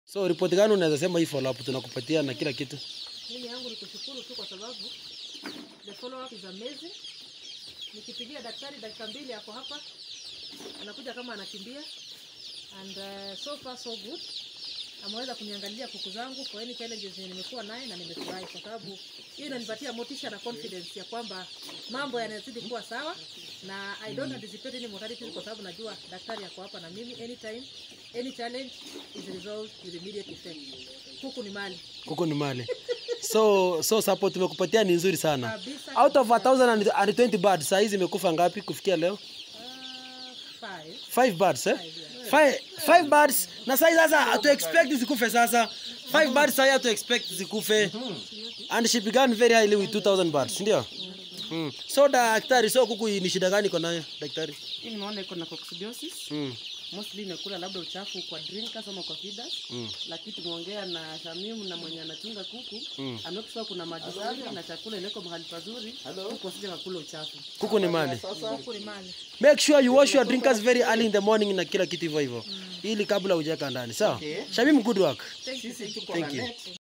So ripoti gani unaweza sema hii follow up tunakupatia na kila kitu? Mimi yangu ni kushukuru tu kwa sababu the follow up is amazing. Nikipigia daktari dakika mbili ako hapa, anakuja kama anakimbia and uh, so far so good. Ameweza kuniangalia kuku zangu kwa any challenges yenye nimekuwa naye na nimefurahi kwa sababu hiyo inanipatia motisha na confidence ya kwamba mambo yanazidi kuwa sawa na I don't anticipate any mortality kwa sababu najua daktari yako hapa na mimi anytime any challenge is resolved with immediate effect. Kuku ni mali. Kuku ni mali. So so support tumekupatia ni nzuri sana. Kabisa. Out of 1020 birds saa hizi imekufa ngapi kufikia leo? Uh, five. Five birds eh? Five, five birds na sasa sasa hatu expect zikufe sasa. Five birds sasa hatu expect zikufe. And she began very highly with 2000 birds, ndio? Mm. So daktari, so kuku ni shida gani iko nayo daktari? Hii nimeona iko na coccidiosis. Mm. Mostly imekula labda uchafu kwa drinkers ama kwa feeders. Mm. Lakini tumeongea na Shamimu na mwenye anachunga kuku. Mm. Amekuwa kuna maji safi na chakula ileko mahali pazuri. Kuku wasije wakula uchafu. Kuku ni mali. Kuku ni mali. Make sure you wash your drinkers very early in the morning na kila kitu hivyo hivyo. Ili kabla hujaweka ndani. Sawa? Shamim good work. Thank you. Thank you.